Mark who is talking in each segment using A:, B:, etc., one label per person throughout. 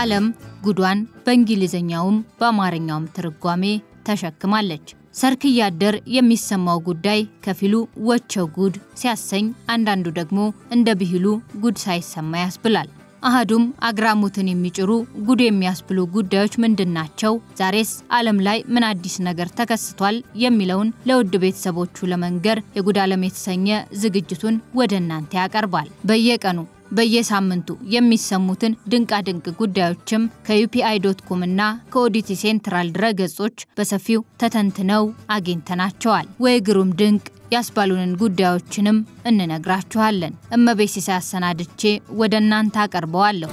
A: ዓለም ጉዷን በእንግሊዝኛውም በአማርኛውም ትርጓሜ ተሸክማለች። ሰርክ እያደር የሚሰማው ጉዳይ ከፊሉ ወቸው ጉድ ሲያሰኝ፣ አንዳንዱ ደግሞ እንደ ብሂሉ ጉድ ሳይሰማ ያስብላል። አህዱም አግራሞትን የሚጭሩ ጉድ የሚያስብሉ ጉዳዮች ምንድን ናቸው? ዛሬስ ዓለም ላይ ምን አዲስ ነገር ተከስቷል? የሚለውን ለውድ ቤተሰቦቹ ለመንገር የጉድ ዓለም የተሰኘ ዝግጅቱን ወደ እናንተ ያቀርባል። በየቀኑ በየሳምንቱ የሚሰሙትን ድንቃድንቅ ጉዳዮችም ከዩፒአይ ዶት ኮም እና ከኦዲቲ ሴንትራል ድረገጾች በሰፊው ተተንትነው አግኝተናቸዋል። ወይ ግሩም ድንቅ ያስባሉንን ጉዳዮችንም እንነግራችኋለን። እመቤት ሲሳይ አሰናድቼ ወደ እናንተ አቀርበዋለሁ።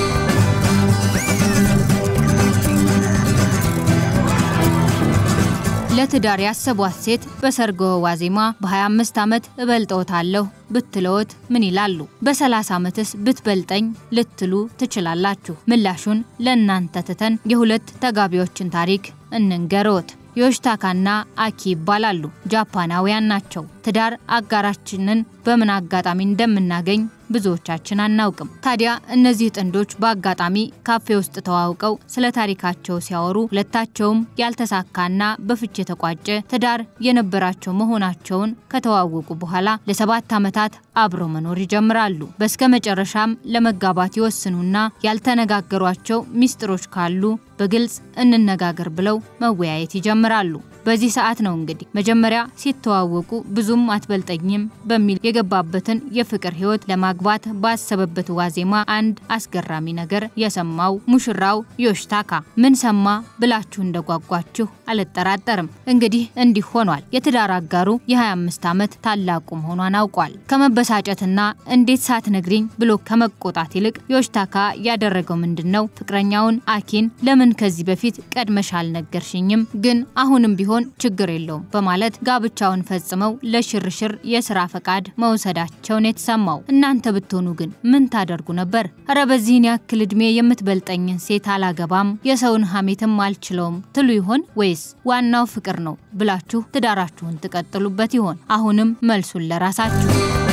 A: ለትዳር ያሰቧት ሴት በሰርገ ዋዜማ በ25 ዓመት እበልጠውታለሁ ብትለዎት ምን ይላሉ? በ30 ዓመትስ ብትበልጠኝ ልትሉ ትችላላችሁ። ምላሹን ለእናንተ ትተን የሁለት ተጋቢዎችን ታሪክ እንንገርዎት። ዮሽታካና አኪ ይባላሉ። ጃፓናውያን ናቸው። ትዳር አጋራችንን በምን አጋጣሚ እንደምናገኝ ብዙዎቻችን አናውቅም። ታዲያ እነዚህ ጥንዶች በአጋጣሚ ካፌ ውስጥ ተዋውቀው ስለ ታሪካቸው ሲያወሩ ሁለታቸውም ያልተሳካና በፍች የተቋጨ ትዳር የነበራቸው መሆናቸውን ከተዋወቁ በኋላ ለሰባት ዓመታት አብረው መኖር ይጀምራሉ። በስከ መጨረሻም ለመጋባት ይወስኑና ያልተነጋገሯቸው ሚስጥሮች ካሉ በግልጽ እንነጋገር ብለው መወያየት ይጀምራሉ። በዚህ ሰዓት ነው እንግዲህ መጀመሪያ ሲተዋወቁ ብዙም አትበልጠኝም በሚል የገባበትን የፍቅር ሕይወት ለማግባት ባሰበበት ዋዜማ አንድ አስገራሚ ነገር የሰማው ሙሽራው ዮሽታካ። ምን ሰማ ብላችሁ እንደጓጓችሁ አልጠራጠርም። እንግዲህ እንዲህ ሆኗል። የትዳር አጋሩ የ25 ዓመት ታላቁ መሆኗን አውቋል። ከመበሳጨትና እንዴት ሳትነግሪኝ ብሎ ከመቆጣት ይልቅ ዮሽታካ ያደረገው ምንድን ነው? ፍቅረኛውን አኪን ለምን ከዚህ በፊት ቀድመሽ አልነገርሽኝም? ግን አሁንም ቢሆን ችግር የለውም በማለት ጋብቻውን ፈጽመው ለሽርሽር የስራ ፈቃድ መውሰዳቸውን የተሰማው። እናንተ ብትሆኑ ግን ምን ታደርጉ ነበር? እረ በዚህን ያክል እድሜ የምትበልጠኝን ሴት አላገባም፣ የሰውን ሀሜትም አልችለውም ትሉ ይሆን ወይስ ዋናው ፍቅር ነው ብላችሁ ትዳራችሁን ትቀጥሉበት ይሆን? አሁንም መልሱን ለራሳችሁ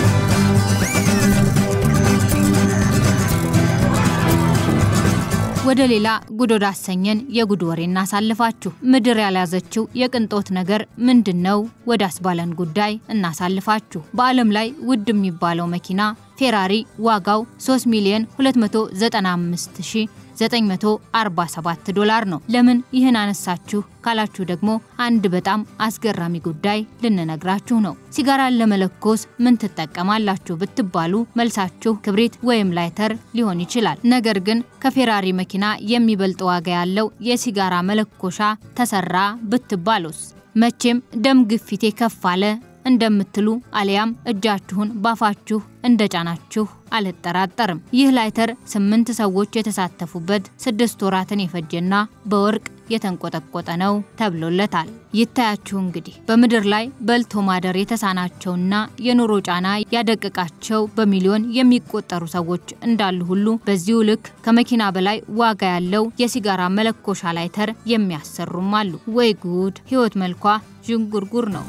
A: ወደ ሌላ ጉድ ወዳሰኘን የጉድ ወሬ እናሳልፋችሁ። ምድር ያልያዘችው የቅንጦት ነገር ምንድን ነው? ወደ አስባለን ጉዳይ እናሳልፋችሁ። በዓለም ላይ ውድ የሚባለው መኪና ፌራሪ ዋጋው 3 ሚሊዮን 295 ሺህ 947 ዶላር ነው። ለምን ይህን አነሳችሁ ካላችሁ ደግሞ አንድ በጣም አስገራሚ ጉዳይ ልንነግራችሁ ነው። ሲጋራን ለመለኮስ ምን ትጠቀማላችሁ ብትባሉ መልሳችሁ ክብሪት ወይም ላይተር ሊሆን ይችላል። ነገር ግን ከፌራሪ መኪና የሚበልጥ ዋጋ ያለው የሲጋራ መለኮሻ ተሰራ ብትባሉስ? መቼም ደም ግፊቴ ከፍ አለ እንደምትሉ አሊያም እጃችሁን ባፋችሁ እንደጫናችሁ አልጠራጠርም። ይህ ላይተር ስምንት ሰዎች የተሳተፉበት ስድስት ወራትን የፈጀና በወርቅ የተንቆጠቆጠ ነው ተብሎለታል። ይታያችሁ እንግዲህ በምድር ላይ በልቶ ማደር የተሳናቸውና የኑሮ ጫና ያደቀቃቸው በሚሊዮን የሚቆጠሩ ሰዎች እንዳሉ ሁሉ በዚሁ ልክ ከመኪና በላይ ዋጋ ያለው የሲጋራ መለኮሻ ላይተር የሚያሰሩም አሉ። ወይ ጉድ! ህይወት መልኳ ዥንጉርጉር ነው።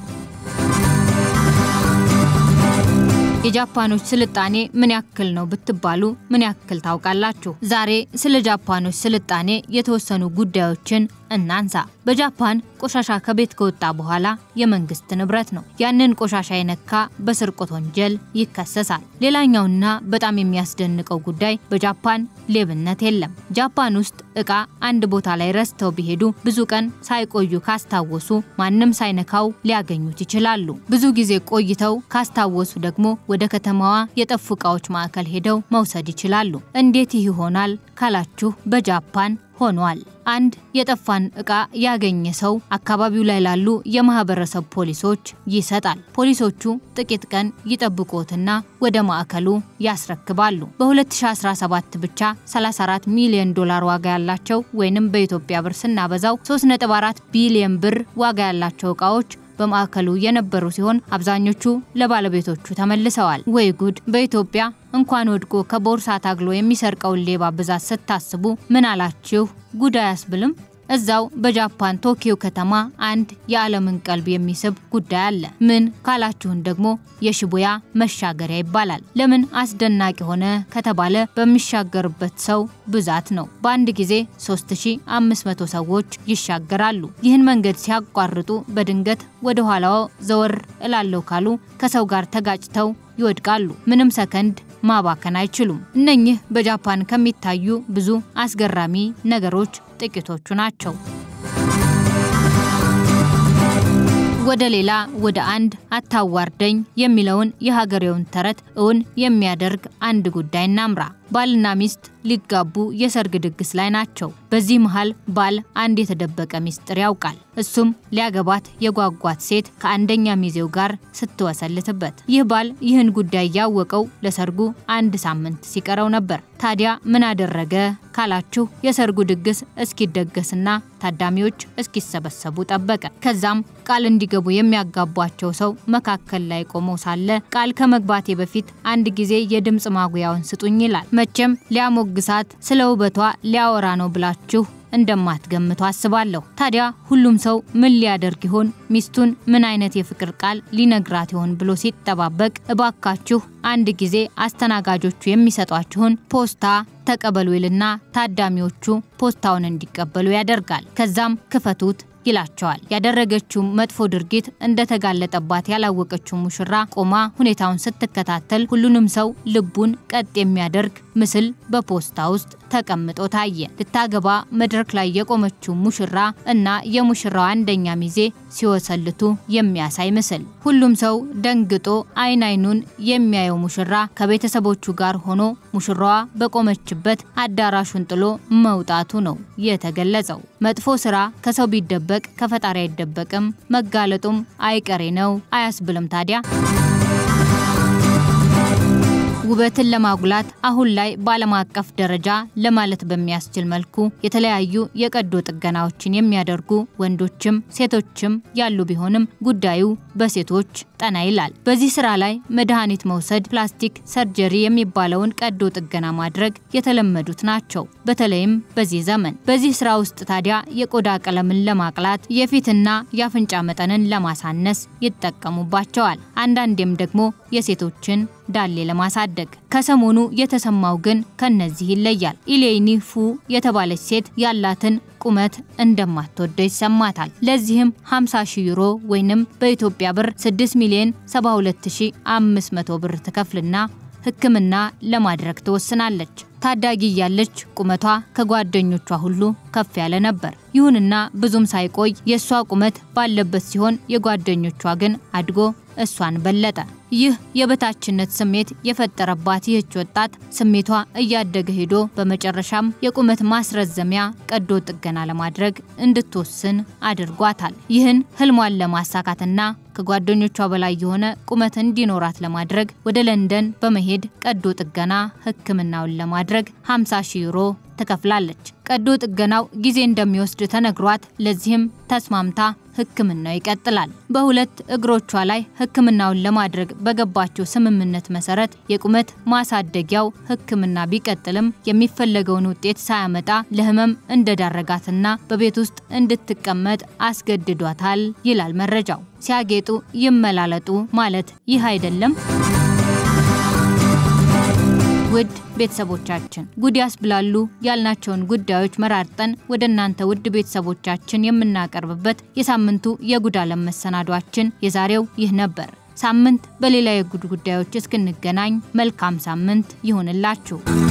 A: የጃፓኖች ስልጣኔ ምን ያክል ነው ብትባሉ ምን ያክል ታውቃላችሁ? ዛሬ ስለ ጃፓኖች ስልጣኔ የተወሰኑ ጉዳዮችን እናንሳ። በጃፓን ቆሻሻ ከቤት ከወጣ በኋላ የመንግስት ንብረት ነው። ያንን ቆሻሻ የነካ በስርቆት ወንጀል ይከሰሳል። ሌላኛውና በጣም የሚያስደንቀው ጉዳይ በጃፓን ሌብነት የለም። ጃፓን ውስጥ እቃ አንድ ቦታ ላይ ረስተው ቢሄዱ ብዙ ቀን ሳይቆዩ ካስታወሱ ማንም ሳይነካው ሊያገኙት ይችላሉ። ብዙ ጊዜ ቆይተው ካስታወሱ ደግሞ ወደ ከተማዋ የጠፉ እቃዎች ማዕከል ሄደው መውሰድ ይችላሉ። እንዴት ይህ ይሆናል ካላችሁ በጃፓን ሆኗል። አንድ የጠፋን እቃ ያገኘ ሰው አካባቢው ላይ ላሉ የማህበረሰብ ፖሊሶች ይሰጣል። ፖሊሶቹ ጥቂት ቀን ይጠብቁትና ወደ ማዕከሉ ያስረክባሉ። በ2017 ብቻ 34 ሚሊዮን ዶላር ዋጋ ያላቸው ወይንም በኢትዮጵያ ብር ስናበዛው 3.4 ቢሊዮን ብር ዋጋ ያላቸው እቃዎች በማዕከሉ የነበሩ ሲሆን አብዛኞቹ ለባለቤቶቹ ተመልሰዋል። ወይ ጉድ! በኢትዮጵያ እንኳን ወድቆ ከቦርሳ ታግሎ የሚሰርቀውን ሌባ ብዛት ስታስቡ ምን አላችሁ? ጉድ አያስብልም? እዛው በጃፓን ቶኪዮ ከተማ አንድ የዓለምን ቀልብ የሚስብ ጉዳይ አለ። ምን ካላችሁን ደግሞ የሽቡያ መሻገሪያ ይባላል። ለምን አስደናቂ ሆነ ከተባለ በሚሻገርበት ሰው ብዛት ነው። በአንድ ጊዜ 3500 ሰዎች ይሻገራሉ። ይህን መንገድ ሲያቋርጡ በድንገት ወደ ኋላው ዘወር እላለሁ ካሉ ከሰው ጋር ተጋጭተው ይወድቃሉ። ምንም ሰከንድ ማባከን አይችሉም። እነኚህ በጃፓን ከሚታዩ ብዙ አስገራሚ ነገሮች ጥቂቶቹ ናቸው። ወደ ሌላ ወደ አንድ አታዋርደኝ የሚለውን የሀገሬውን ተረት እውን የሚያደርግ አንድ ጉዳይ እናምራ። ባልና ሚስት ሊጋቡ የሰርግ ድግስ ላይ ናቸው። በዚህ መሃል ባል አንድ የተደበቀ ሚስጥር ያውቃል። እሱም ሊያገባት የጓጓት ሴት ከአንደኛ ሚዜው ጋር ስትወሰልትበት። ይህ ባል ይህን ጉዳይ ያወቀው ለሰርጉ አንድ ሳምንት ሲቀረው ነበር። ታዲያ ምን አደረገ ካላችሁ የሰርጉ ድግስ እስኪደገስና ታዳሚዎች እስኪሰበሰቡ ጠበቀ። ከዛም ቃል እንዲገቡ የሚያጋቧቸው ሰው መካከል ላይ ቆሞ ሳለ ቃል ከመግባቴ በፊት አንድ ጊዜ የድምፅ ማጉያውን ስጡኝ ይላል። መቼም ሊያሞግሳት ስለ ውበቷ ሊያወራ ነው ብላችሁ እንደማትገምቱ አስባለሁ። ታዲያ ሁሉም ሰው ምን ሊያደርግ ይሆን? ሚስቱን ምን አይነት የፍቅር ቃል ሊነግራት ይሆን ብሎ ሲጠባበቅ እባካችሁ አንድ ጊዜ አስተናጋጆቹ የሚሰጧችሁን ፖስታ ተቀበሉ ይልና ታዳሚዎቹ ፖስታውን እንዲቀበሉ ያደርጋል። ከዛም ክፈቱት ይላቸዋል። ያደረገችው መጥፎ ድርጊት እንደተጋለጠባት ያላወቀችው ሙሽራ ቆማ ሁኔታውን ስትከታተል ሁሉንም ሰው ልቡን ቀጥ የሚያደርግ ምስል በፖስታ ውስጥ ተቀምጦ ታየ። ልታገባ መድረክ ላይ የቆመችው ሙሽራ እና የሙሽራው አንደኛ ሚዜ ሲወሰልቱ የሚያሳይ ምስል። ሁሉም ሰው ደንግጦ አይን አይኑን የሚያየው ሙሽራ ከቤተሰቦቹ ጋር ሆኖ ሙሽራዋ በቆመችበት አዳራሹን ጥሎ መውጣቱ ነው የተገለጸው። መጥፎ ስራ ከሰው ቢደበቅ ከፈጣሪ አይደበቅም፣ መጋለጡም አይቀሬ ነው አያስብልም ታዲያ? ውበትን ለማጉላት አሁን ላይ በዓለም አቀፍ ደረጃ ለማለት በሚያስችል መልኩ የተለያዩ የቀዶ ጥገናዎችን የሚያደርጉ ወንዶችም ሴቶችም ያሉ ቢሆንም ጉዳዩ በሴቶች ጠና ይላል። በዚህ ስራ ላይ መድኃኒት መውሰድ፣ ፕላስቲክ ሰርጀሪ የሚባለውን ቀዶ ጥገና ማድረግ የተለመዱት ናቸው፣ በተለይም በዚህ ዘመን። በዚህ ስራ ውስጥ ታዲያ የቆዳ ቀለምን ለማቅላት፣ የፊትና የአፍንጫ መጠንን ለማሳነስ ይጠቀሙባቸዋል። አንዳንዴም ደግሞ የሴቶችን ዳሌ ለማሳደግ። ከሰሞኑ የተሰማው ግን ከነዚህ ይለያል። ኢሌኒ ፉ የተባለች ሴት ያላትን ቁመት እንደማትወደው ይሰማታል። ለዚህም 50 ሺህ ዩሮ ወይንም በኢትዮጵያ ብር 6 ሚሊዮን 72500 ብር ትከፍልና ሕክምና ለማድረግ ትወስናለች። ታዳጊ እያለች ቁመቷ ከጓደኞቿ ሁሉ ከፍ ያለ ነበር። ይሁንና ብዙም ሳይቆይ የእሷ ቁመት ባለበት ሲሆን የጓደኞቿ ግን አድጎ እሷን በለጠ። ይህ የበታችነት ስሜት የፈጠረባት ይህች ወጣት ስሜቷ እያደገ ሄዶ በመጨረሻም የቁመት ማስረዘሚያ ቀዶ ጥገና ለማድረግ እንድትወስን አድርጓታል። ይህን ህልሟን ለማሳካትና ከጓደኞቿ በላይ የሆነ ቁመት እንዲኖራት ለማድረግ ወደ ለንደን በመሄድ ቀዶ ጥገና ህክምናውን ለማድረግ 50 ሺህ ዩሮ ትከፍላለች። ቀዶ ጥገናው ጊዜ እንደሚወስድ ተነግሯት ለዚህም ተስማምታ ህክምናው ይቀጥላል። በሁለት እግሮቿ ላይ ህክምናውን ለማድረግ በገባቸው ስምምነት መሰረት የቁመት ማሳደጊያው ህክምና ቢቀጥልም የሚፈለገውን ውጤት ሳያመጣ ለህመም እንደዳረጋትና በቤት ውስጥ እንድትቀመጥ አስገድዷታል ይላል መረጃው። ሲያጌጡ ይመላለጡ ማለት ይህ አይደለም? ውድ ቤተሰቦቻችን ጉድ ያስብላሉ ያልናቸውን ጉዳዮች መራርጠን ወደ እናንተ ውድ ቤተሰቦቻችን የምናቀርብበት የሳምንቱ የጉድ ዓለም መሰናዷችን የዛሬው ይህ ነበር። ሳምንት በሌላ የጉድ ጉዳዮች እስክንገናኝ መልካም ሳምንት ይሁንላችሁ።